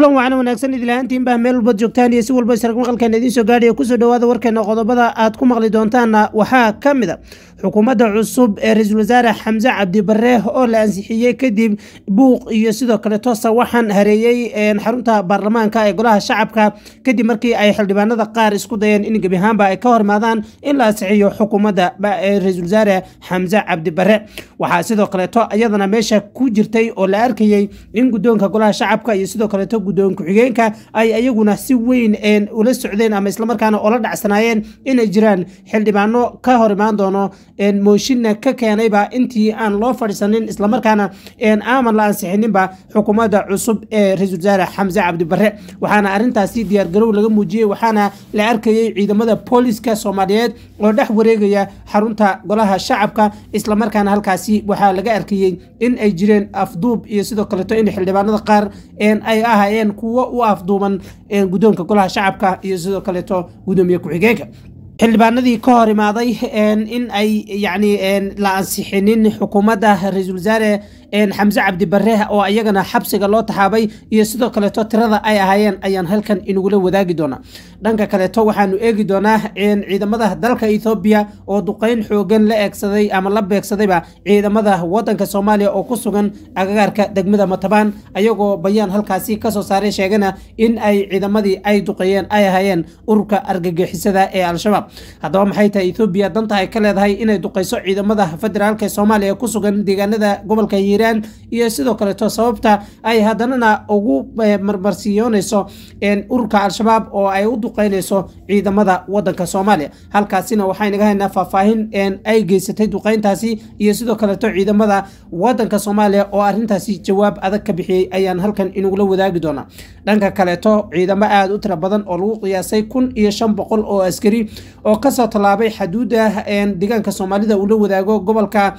kulan wacan wanaagsan idilaaantiin baa meel walbaad joogtaan iyo si walba isarag maqalkeena idiin soo gaadhaya kusoo dhawaada warkeena qodobada aad ku maqli doontaanna waxaa ka mid a xukuumadda cusub ee ra-iisul wasaare xamse cabdi bare oo la ansixiyey kadib buuq iyo sidoo kale toosa waxaan hareeyey xarunta baarlamaanka ee golaha shacabka kadib markii ay xildhibaanada qaar isku dayeen in gebi ahaanba ay ka hormaadaan in la ansixiyo xukuumadda ra-iisul wasaare xamse cabdi bare waxaa sidoo kaleeto iyadana meesha ku jirtay oo la arkayey in guddoonka golaha shacabka iyo sidoo kaleeto guddoon ku-xigeenka ay ayaguna si weyn ula socdeen ama islamarkaana oola dhacsanaayeen inay jiraan xildhibaano ka hor imaan doono mooshinna ka keenayba intii aan loo fadhiisanin islamarkaana aaman la ansixininba xukuumadda cusub ee ra-iisul wasaare xamse cabdi bare waxaana arrintaasi diyaargarow laga muujiyey waxaana la arkayey ciidamada booliska soomaaliyeed oo dhex wareegaya xarunta golaha shacabka islamarkaana halkaasi waxaa laga arkayey in ay jireen afduub iyo sidoo kaleeto in xildhibaanada qaar ay ahaayeen kuwo u afduuban guddoonka golaha shacabka iyo sidoo kaleeto gudoomiye ku-xigeenka xildhibaanadii ka hor imaaday in ay yacni la ansixinin xukuumadda ra-iisul wasaare xamse cabdi bare oo iyagana xabsiga loo taxaabay iyo sidoo kaleeto tirada ay ahaayeen ayaan halkan inagula wadaagi doonaa dhanka kaleeto waxaanu eegi doonaa ciidamada dalka ethoobiya oo duqeyn xoogan la eegsaday ama la beegsadayba ciidamada wadanka soomaaliya oo ku sugan agagaarka degmada matabaan ayagoo bayaan halkaasi kasoo saaray sheegana in ay ciidamadii ay duqeeyeen ay ahaayeen ururka argagixisada ee al-shabaab haddaba maxay tahay ethoobiya danta ay ka leedahay inay duqeyso ciidamada federaalk ee soomaaliya ku sugan deegaanada gobolka hiiraan iyo sidoo kaleeto sababta ay haddanana ugu marmarsiiyoonayso ururka al-shabaab oo ay u duqeynayso ciidamada wadanka soomaaliya halkaasina waxaynaga haynaa faahfaahin ay geysatay duqeyntaasi iyo sidoo kaleeto ciidamada wadanka soomaaliya oo arrintaasi jawaab adag ka bixiyey ayaan halkan inagula wadaagi doonaa dhanka kaleeto ciidamo aada u tira badan oo lagu qiyaasay kun iyo shan boqol oo askari oo kasoo tallaabay xaduudda deegaanka soomaalida uu la wadaago gobolka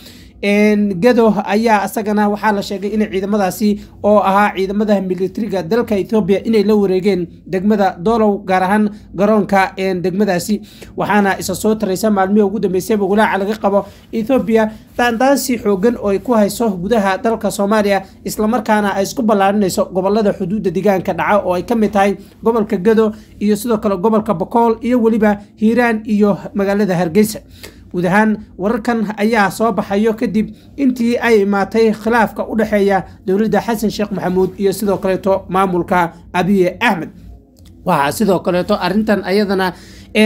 gado ayaa isagana waxaa la sheegay in ciidamadaasi oo ahaa ciidamada militariga dalka ethoobiya inay la wareegeen degmada doolow gaar ahaan garoonka degmadaasi waxaana isa soo taraysa maalmihii ugu dambeysayba walaaca laga qabo ethoobiya daandaansi xoogan oo ay ku hayso gudaha dalka soomaaliya islamarkaana ay isku ballaarinayso gobolada xuduudda deegaanka dhaca oo ay ka mid tahay gobolka gado iyo sidoo kale gobolka bokool iyo weliba hiiraan iyo magaalada hargeysa guud ahaan wararkan ayaa soo baxayo kadib intii ay imaatay khilaafka u dhexeeya dowladda xasan sheekh maxamuud iyo sidoo kaleeto maamulka abiye axmed waxaa sidoo kaleeto arintan ayadana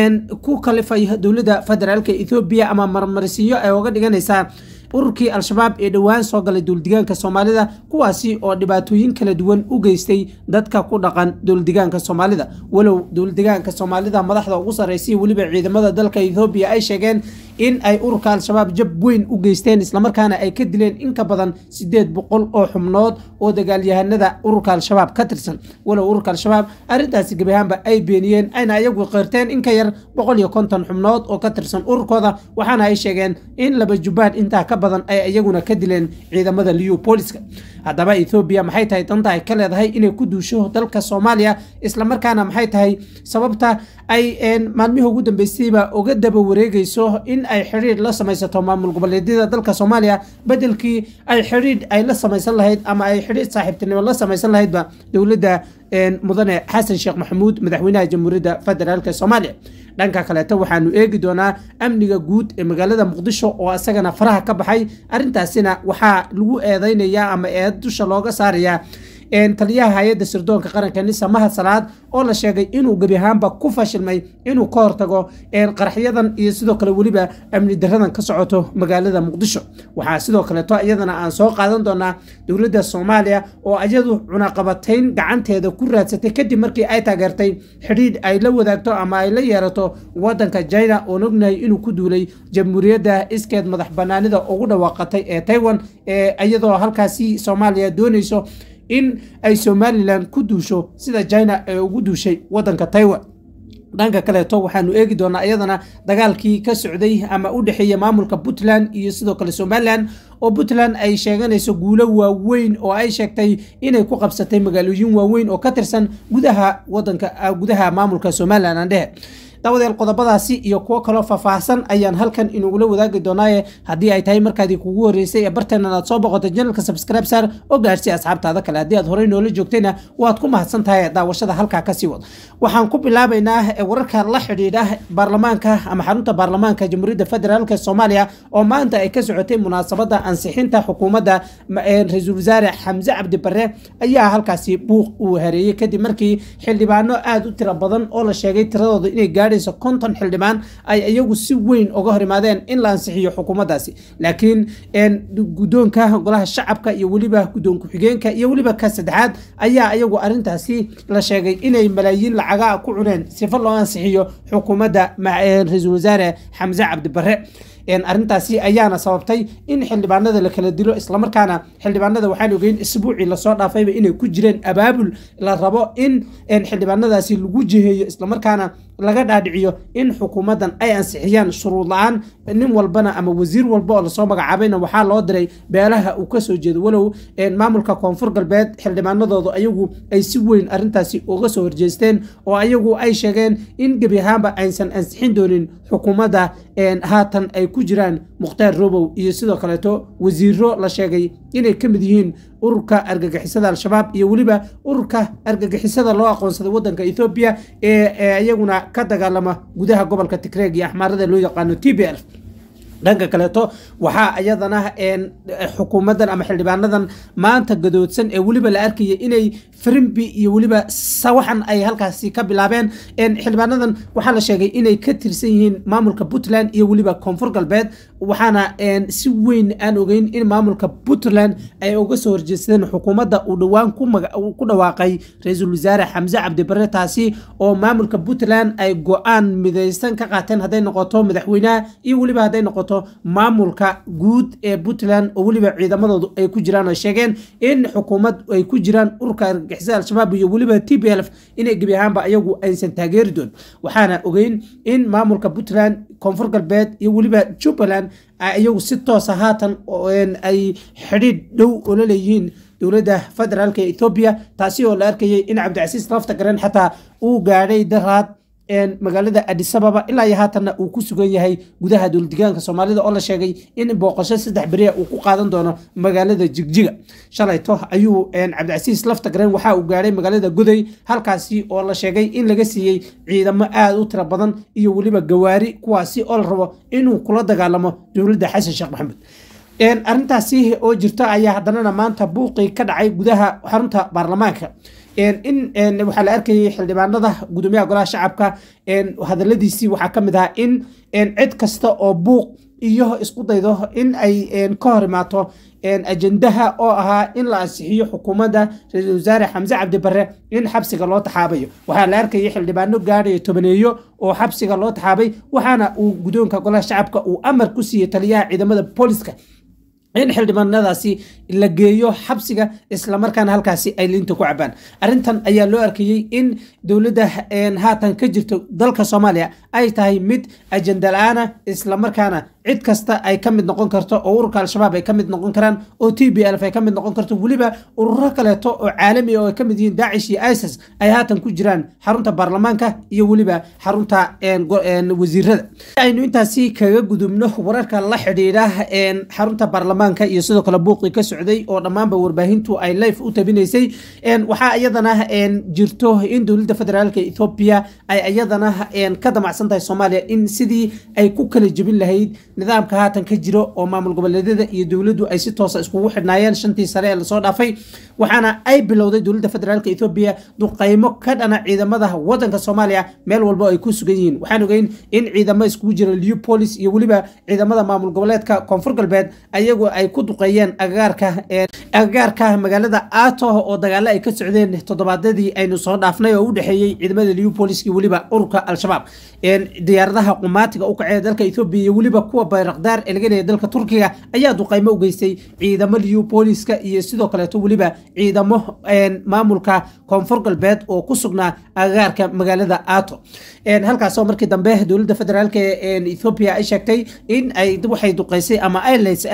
ku kalifay dowladda federaalk ethoobiya ama marmarsiyo ay oga dhiganaysaa ururkii al-shabaab ee dhowaan soo galay dowladigaanka soomaalida kuwaasi oo dhibaatooyin kala duwan u geystay dadka ku dhaqan dowladigaanka soomaalida walow dowladigaanka soomaalida madaxda ugu sarreysay weliba ciidamada dalka ethoobiya ay sheegeen in ay ururka al-shabaab jab weyn u geysteen islamarkaana ay ka dileen in ka badan sideed boqol oo xubnood oo dagaalyahanada ururka al-shabaab ka tirsan walow ururka al-shabaab arrintaasi gebi ahaanba ay beeniyeen ayna ayagu qeyrteen in ka yar boqol iyo konton xubnood oo ka tirsan ururkooda waxaana ay sheegeen in laba jubbaan intaa ka badan ay iyaguna ka dileen ciidamada liyu booliska haddaba ethoobiya maxay tahay danta ay ka leedahay inay ku duusho dalka soomaaliya islamarkaana maxay tahay sababta ay maalmihii ugu dambeysayba uga daba wareegayso in ay xidhiidh la samaysato maamul goboleedyada dalka soomaaliya bedelkii ay xidhiidh ay la samaysan lahayd ama ay xidhiidh saaxiibtinimo la samaysan lahaydba dowladda mudane xasan sheekh maxamuud madaxweynaha jamhuuriyadda federaalk soomaaliya dhanka kaleeto waxaanu eegi doonaa amniga guud ee magaalada muqdisho oo isagana faraha ka baxay arrintaasina waxaa lagu eedeynayaa ama eed dusha looga saarayaa taliyaha hay-adda sirdoonka qaranka nisa mahad salaad oo la sheegay inuu gebi ahaanba ku fashilmay inuu ka hortago qaraxyadan iyo sidoo kale weliba amni daradan ka socoto magaalada muqdisho waxaa sidoo kaleeto iyadana aan soo qaadan doonaa dowladda soomaaliya oo iyadu cunaqabatayn gacanteeda ku raadsatay kadib markii ay taageertay xidhiidh ay la wadaagto ama ay la yeerato wadanka china oon ognahay inuu ku duulay jamhuuriyadda iskeed madax banaanida ugu dhawaaqatay ee taiwan ee iyadoo halkaasi soomaaliya doonayso in ay somalilan ku duusho sida china ee ugu duushay wadanka taiwan dhanka kaleeto waxaanu eegi doonaa iyadana dagaalkii ka socday ama u dhexeeya maamulka puntland iyo sidoo kale somalilan oo puntland ay sheeganayso guulo waaweyn oo ay sheegtay inay ku qabsatay magaalooyin waaweyn oo ka tirsan gudaha wadanka gudaha maamulka somalilan aan dhehe dawadeel qodobadaasi iyo kuwo kaloo faahfaahsan ayaan halkan inugula wadaagi doonaaye haddii ay tahay markaadii kugu horreysay ee barteenan aad soo boqotay janalka subscribe saar oo gaadhsi asxaabtaada kale haddii aad horey noola joogtayna waad ku mahadsan tahay daawashada halkaa kasii wad waxaan ku bilaabaynaa wararka la xidhiidha baarlamaanka ama xarunta baarlamaanka jamhuuriyadda federaalk soomaaliya oo maanta ay ka socotay munaasabada ansixinta xukuumadda ra-iisul wasaare xamse cabdi bare ayaa halkaasi buuq uu hareeyey kadib markii xildhibaano aada u tiro badan oo la sheegay tiradooda inay gaadhayso konton xildhibaan ay iyagu si weyn uga hor imaadeen in la ansixiyo xukuumaddaasi laakiin guddoonka golaha shacabka iyo weliba guddoon ku-xigeenka iyo weliba ka saddexaad ayaa iyagu arrintaasi la sheegay inay malaayiin lacaga ku cuneen sifo loo ansixiyo xukuumadda ra-iisul wasaare xamse cabdi bare arrintaasi ayaana sababtay in xildhibaanada la kala dilo islamarkaana xildhibaanada waxaan ogeyn isbuucii lasoo dhaafayba inay ku jireen abaabul la rabo in xildhibaanadaasi lagu jiheeyo islamarkaana laga dhaadhiciyo in xukuumaddan ay ansixiyaan shuruud la-aan nin walbana ama wasiir walba oo lasoo magacaabayna waxaa loo diray beelaha uu kasoo jeedo walow maamulka koonfur galbeed xildhibaanadoodu ayagu ay si weyn arrintaasi uga soo horjeesteen oo ayagu ay sheegeen in gebi ahaanba aysan ansixin doonin xukuumadda haatan ay ku jiraan mukhtaar robow iyo sidoo kaleeto wasiiro la sheegay inay ka mid yihiin ururka argagixisada al-shabaab iyo weliba ururka argagixisada loo aqoonsaday wadanka ethoobiya ee iyaguna ka dagaalama gudaha gobolka tigreeg iyo axmaarada loo yaqaano t b l dhanka kaleeto waxaa iyadana xukuumaddan ama xildhibaanadan maanta gadoodsan ee weliba la arkaya inay frimbi iyo weliba sawaxan ay halkaasi ka bilaabeen xildhibaanadan waxaa la sheegay inay ka tirsan yihiin maamulka puntland iyo weliba koonfur galbeed waxaana si weyn aan ogeyn in maamulka puntland ay uga soo horjeesteen xukuumadda uu dhowaan ku dhawaaqay ra-iisul wasaare xamse cabdibare taasi oo maamulka puntland ay go-aan midaysan ka qaateen hadday noqoto madaxweynaha iyo weliba hadday noqoto maamulka guud ee puntland oo weliba ciidamadoodu ay ku jiraan oo sheegeen in xukuumad ay ku jiraan ururka argagixisada al-shabaab iyo weliba t b l inay gebi ahaanba ayagu aysan taageeri doon waxaana ogeyn in maamulka puntland koonfur galbeed iyo weliba jubbaland iyagu si toosa haatan ay xidhiidh dhow oo la leeyihiin dowladda federaalk ee ethoobiya taasi oo la arkayay in cabdicasiis lafta garen xataa uu gaadhay daraad magaalada adisababa ilaa iyo haatanna uu ku sugan yahay gudaha dowladigaanka soomaalida oo la sheegay in booqasho saddex beriya uu ku qaadan doono magaalada jigjiga shalayto ayuu cabdicasiis laftagaren waxa uu gaadhay magaalada goday halkaasi oo la sheegay in laga siiyey ciidamo aada u tiro badan iyo weliba gawaari kuwaasi oo la rabo inuu kula dagaalamo dowladda xasan sheekh maxamed arrintaasi oo jirta ayaa haddanana maanta buuqii ka dhacay gudaha xarunta baarlamaanka in waxaa la arkayay xildhibaanada gudoomiyaha golaha shacabka hadaladiisii waxaa ka mid ahaa in cid kasta oo buuq iyo isku daydo in ay ka hor imaato ajendaha oo ahaa in la ansixiyo xukuumadda ra-iisul wasaare xamse cabdi bare in xabsiga loo taxaabayo waxaa la arkayay xildhibaano gaadhayo tobaneeyo oo xabsiga loo taxaabay waxaana uu gudoonka golaha shacabka uu amar ku siiyey taliyaha ciidamada booliska in xildhibaanadaasi la geeyo xabsiga islamarkaana halkaasi ay liinta ku cabaan arrintan ayaa loo arkayey in dowladda haatan ka jirto dalka soomaaliya ay tahay mid ajenda la-aana islamarkaana cid kasta ay ka mid noqon karto oo ururka al-shabaab ay ka mid noqon karaan oo t b lf ay ka mid noqon karto weliba ururo kaleeto oo caalami oo ay ka mid yihiin daacish iyo isis ay haatan ku jiraan xarunta baarlamaanka iyo weliba xarunta wasiirada aynu intaasi kaga gudubno wararka la xidhiidha xarunta baarlamaanka iyo sidoo kale buuqii ka socday oo dhammaanba warbaahintu ay life u tabinaysay waxaa iyadana jirto in dowladda federaalka ethoobiya ay iyadana ka damacsan tahay soomaaliya in sidii ay ku kala jebin lahayd nidaamka haatan ka jiro oo maamul goboleedyada iyo dowladdu ay si toosa iskugu xidhnaayeen shantii sare ee lasoo dhaafay waxaana ay bilowday dowladda federaalka ethoobiya duqaymo ka dhana ciidamada wadanka soomaaliya meel walba ay ku sugan yihiin waxaan ogeyn in ciidamo iskugu jira leopolis iyo weliba ciidamada maamul goboleedka koonfur galbeed ayagu ay ku duqeeyeen agagaarka agagaarka magaalada ato oo dagaalo ay ka socdeen toddobaadadii aynu soo dhaafnay oo u dhexeeyey ciidamada leopolis iyo weliba ururka al-shabaab diyaaradaha qumaatiga u kacee dalka ethoobiya iyo weliba kuwa bayrakdaar ee laga leeya dalka turkiga ayaa duqaymo u geystay ciidamo leopoliska iyo sidoo kaleeto weliba ciidamo maamulka koonfur galbeed oo ku sugnaa agagaarka magaalada ato halkaasoo markii dambe dowladda federaalk ethoobiya ay sheegtay in ay waxay duqaysay ama airlines ay hayeen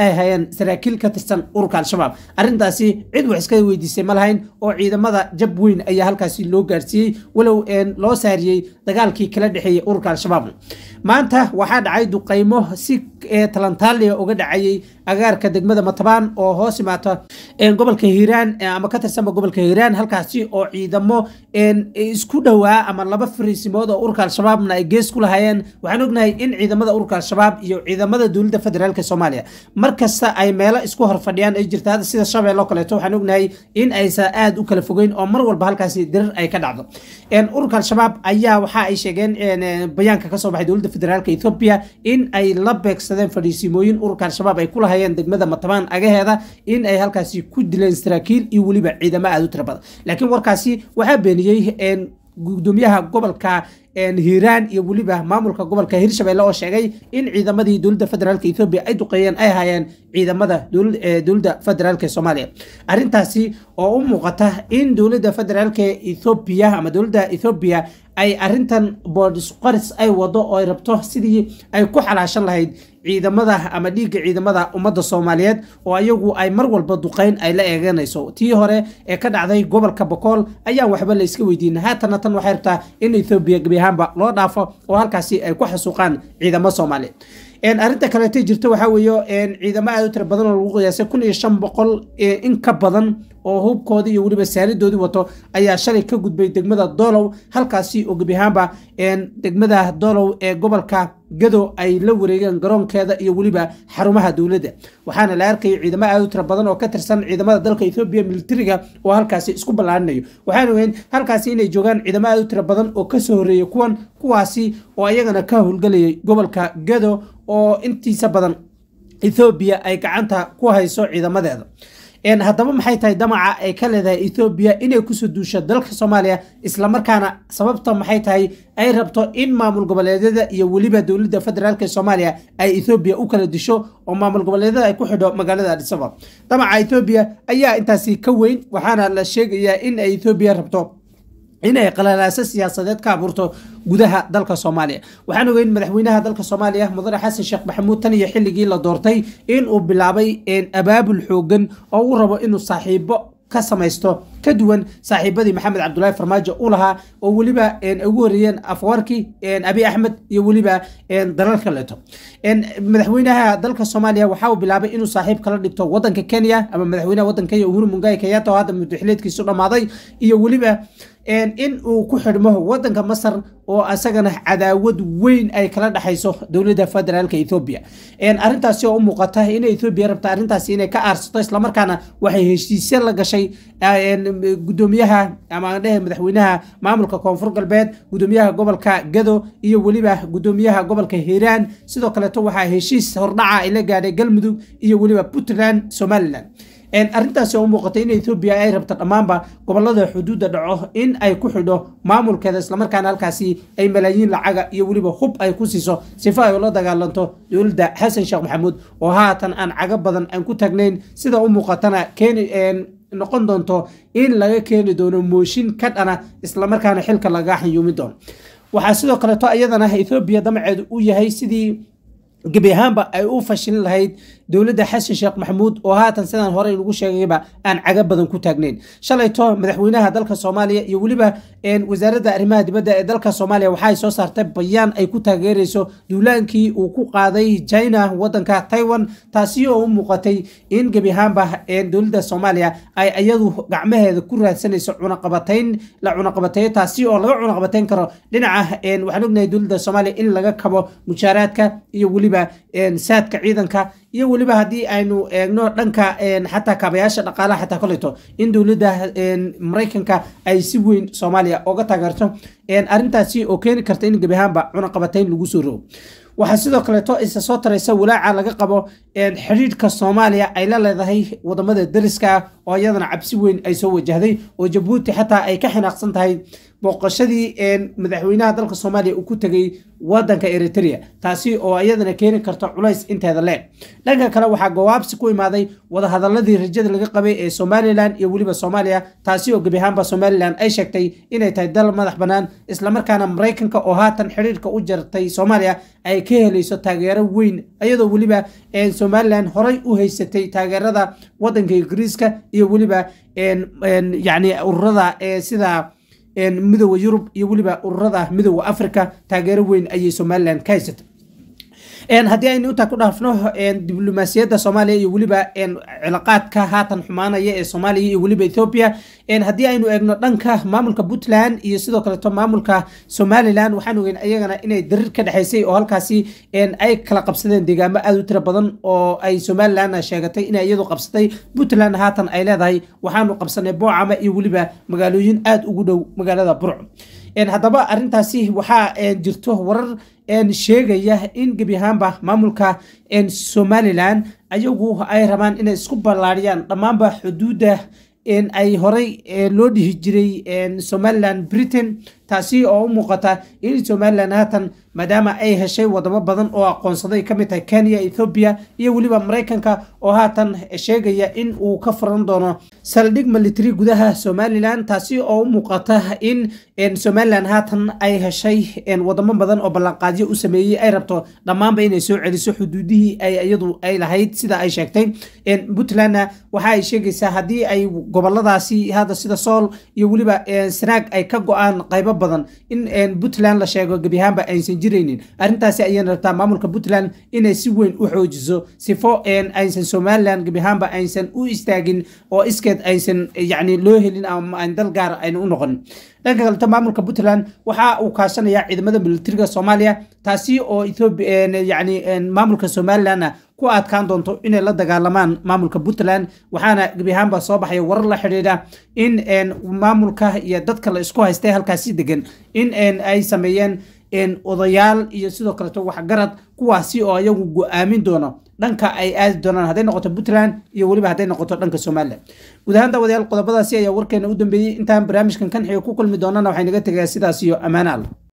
saraakiil ka tirsan ururka al-shabaab arrintaasi cid wax iska weydiisay ma lahayn oo ciidamada jab weyn ayaa halkaasi loo gaarsiiyey walow loo saariyey dagaalkii kala dhexeeyey ururka al-shabaab maanta waxaa dhacay duqaymo si talantaaliya uga dhacayay agaarka degmada matabaan oo hoos imaata gobolka hiiraan ama ka tirsanba gobolka hiiraan halkaasi oo ciidamo isku dhowaa ama laba fariisimood oo ururka al-shabaabna ay gees ku lahaayeen waxaan ognahay in ciidamada ururka al-shabaab iyo ciidamada dowladda federaalk soomaaliya mar kasta ay meelo isku horfadhiyaan ay jirta hadda sida shabeello kaleeto waxaan ognahay in aysan aada u kala fogeyn oo mar walba halkaasi dirir ay ka dhacdo ururka al-shabaab ayaa waxa ay sheegeen bayaanka kasoo baxay dowladda federaalk ethoobia in ay la beegsadeen fadhiisimooyin ururka al-shabaab ay ku lahayeen degmada matabaan agaheeda in ay halkaasi ku dileen saraakiil iyo weliba ciidamo aada u tira badan laakiin warkaasi waxaa beeniyey gudoomiyaha gobolka hiiraan iyo weliba maamulka gobolka hirshabelle oo sheegay in ciidamadii dowladda federaalk ethoobia ay duqeeyeen ay hayeen ciidamada dowladda federaalk soomaaliya arrintaasi oo u muuqata in dowladda federaalk ethoobia ama dowladda ethoobia ay arrintan boodisqaris ay wado oo ay rabto sidii ay ku xalaashan lahayd ciidamada ama dhiigga ciidamada ummadda soomaaliyeed oo ayagu ay mar walba duqeyn ay la eeganayso tii hore ee ka dhacday gobolka bokool ayaan waxba la iska weydiin haatana tan waxay rabtaa in ethoobiya gebi ahaanba loo dhaafo oo halkaasi ay ku xasuuqaan ciidamo soomaaliyeed arrinta kaleeta jirta waxaa weeye ciidamo aada u tira badan oo lagu qiyaasay kun iyo shan boqol in ka badan oo hubkoodii iyo weliba saalidoodii wato ayaa shalay ka gudbay degmada doolow halkaasi oo gebi ahaanba degmada doolow ee gobolka gado ay la wareegeen garoonkeeda iyo weliba xarumaha dowladda waxaana la arkayay ciidamo aada u tira badan oo ka tirsan ciidamada dalka ethoobiya militariga oo halkaasi isku ballaarinayo waxaan ogeyn halkaasi inay joogaan ciidamo aada u tira badan oo kasoo horreeyay kuwan kuwaasi oo ayagana ka howlgelayay gobolka gado oo intiisa badan ethoobiya ay gacanta ku hayso ciidamadeeda haddaba maxay tahay damaca ay ka leedahay ethoobiya inay kusoo duusho dalka soomaaliya islamarkaana sababta maxay tahay ay rabto in maamul goboleedyada iyo weliba dowladda federaalk ee soomaaliya ay ethoobiya u kala disho oo maamul goboleedyada ay ku xidho magaalada adisabab damaca ethoobiya ayaa intaasi ka weyn waxaana la sheegayaa in ay ethoobiya rabto inay qalalaaso siyaasadeed ka abuurto gudaha dalka soomaaliya waxaan ogeyn madaxweynaha dalka soomaaliya mudane xasan sheekh maxamuud tan iyo xilligii la doortay in uu bilaabay abaabul xoogan oo uu rabo inuu saaxiibo ka samaysto ka duwan saaxiibadii maxamed cabdulaahi farmaajo u lahaa oo weliba ugu horeeyeen afwarki abi axmed iyo weliba dalal kaleeto madaxweynaha dalka soomaaliya waxa uu bilaabay inuu saaxiib kala dhigto wadanka kenya ama madaxweynaha wadanka kenya uhuru mungai kenyatta oo hadda muddaxileedkiisu dhammaaday iyo weliba in uu ku xidhmo wadanka masar oo asagana cadaawad weyn ay kala dhexayso dowladda federaalka ethoobiya arrintaasi oo u muuqata in ethoobiya rabta arrintaasi inay ka aarsato islamarkaana waxay heshiisya la gashay gudoomiyaha ama dhehe madaxweynaha maamulka koonfur galbeed gudoomiyaha gobolka gado iyo weliba gudoomiyaha gobolka hiiraan sidoo kaleeto waxaa heshiis hordhaca ay la gaadhay galmudug iyo weliba puntland somalilan arrintaasi oo u muuqata in ethoobiya ay rabto dhammaanba gobolada xuduudda dhaco in ay ku xidho maamulkeeda islamarkaana halkaasi ay malaayiin lacaga iyo weliba hub ay ku siiso sifo ay ula dagaalanto dowladda xasan sheekh maxamuud oo haatan aan cago badan aan ku tagnayn sida u muuqatana keeni noqon doonto in laga keeni doono mooshin ka dhana islamarkaana xilka laga xanyuumi doono waxaa sidoo kaleeto iyadana ethoobiya damaceedu u yahay sidii gebi ahaanba ay u fashilin lahayd dowladda xasan sheekh maxamuud oo haatan sidaan hore inugu sheegayba aan caga badan ku taagnayn shalayto madaxweynaha dalka soomaaliya iyo weliba wasaaradda arrimaha dibadda ee dalka soomaaliya waxaay soo saartay bayaan ay ku taageerayso duulaankii uu ku qaaday china wadanka taiwan taasi oo u muuqatay in gebi ahaanba dowladda soomaaliya ay iyadu gacmaheeda ku raadsanayso cunaqabatayn la cunaqabateeyo taasi oo laga cunaqabatayn karo dhinaca waxaan ognahay dowladda soomaaliya in laga kabo mushaaraadka iyo weliba saadka ciidanka iyo weliba haddii aynu eegno dhanka xataa kaabayaasha dhaqaalaha xataa koleto in dowladda maraykanka ay si weyn soomaaliya oga taageerto arrintaasi oo keeni karta in gebi ahaanba cunaqabatayn lagu soo rogo waxaa sidoo kaleeto isa soo taraysa walaaca laga qabo xidhiidhka soomaaliya ay la leedahay wadamada dariska ah oo iyadana cabsi weyn ay soo wajahday oo jabuuti xataa ay ka xinaaqsan tahay booqashadii madaxweynaha dalka soomaaliya uu ku tegay wadanka eritrea taasi oo iyadana keeni karta culays inteeda leeg dhanka kale waxaa gawaabsi ku imaaday wadahadaladii rajada laga qabay ee somalilan iyo weliba soomaaliya taasi oo gebi ahaanba somalilan ay sheegtay inay tahay dal madax bannaan islamarkaana maraykanka oo haatan xidhiirka u jartay soomaaliya ay ka helayso taageero weyn iyadoo weliba somalilan horay u haysatay taageerada wadanka ingiriiska iyo weliba yani ururada sida midooda yurub iyo weliba ururada midooda africa taageero weyn ayay somalilan ka haysatay haddii aynu intaa ku dhaafno diblomaasiyadda soomaaliya iyo weliba cilaaqaadka haatan xumaanaya ee soomaaliya iyo weliba ethoobia haddii aynu eegno dhanka maamulka puntland iyo sidoo kaleeto maamulka somalilan waxaan ogeyn ayagana inay darir ka dhexaysay oo halkaasi ay kala qabsadeen deegaamo aada u tiro badan oo ay somalilan sheegatay inay iyadu qabsatay puntland haatan ay leedahay waxaanu qabsanay boocama iyo weliba magaalooyin aada ugu dhow magaalada burco haddaba arintaasi waxaa jirto warar sheegaya in gebi ahaanba maamulka somalilan ayagu ay rabaan inay isku ballaariyaan dhammaanba xuduudda ay horay loo dhihi jiray somalilan britain taasi oo u muuqata in somalilan haatan maadaama ay heshay wadamo badan oo aqoonsaday ka mid tahay kenya ethoobiya iyo weliba maraykanka oo haatan sheegaya in uu ka furan doono saldhig military gudaha somalilan taasi oo u muuqata in somalilan haatan ay heshay wadamo badan oo ballanqaadyo u sameeyey ay rabto dhammaanba inay soo celiso xuduudihii ay iyadu ay lahayd sida ay sheegtay puntlandna waxa ay sheegaysaa haddii ay goboladaasi hadda sida sool iyo weliba sanaag ay ka go-aan qaybo badan in puntland la sheego gebi ahaanba aysan jiraynin arrintaasi ayayna rabtaa maamulka puntland inay si weyn u xoojiso sifo aysan somalilan gebi ahaanba aysan u istaagin oo iskeed aysan yani loo helin ama aan dal gaar ayna u noqonin dhanka kaleta maamulka puntland waxa uu kaashanayaa ciidamada militariga soomaaliya taasi oo ethoobiya yani maamulka somalilanna ku adkaan doonto inay la dagaalamaan maamulka puntland waxaana gebi ahaanba soo baxaya warar la xidhiidha in maamulka iyo dadka la isku haystay halkaasi degan in ay sameeyeen odayaal iyo sidoo kaleeto waxgarad kuwaasi oo ayagu go-aamin doono dhanka ay aadi doonaan hadday noqoto puntland iyo weliba hadday noqoto dhanka somalilan guud ahaan daawadayaal qodobadaasi ayaa warkeena u dambeeyey intaan barnaamijkan kan xiga ku kulmi doonana waxay naga tegayaa sidaas iyo ammaane alla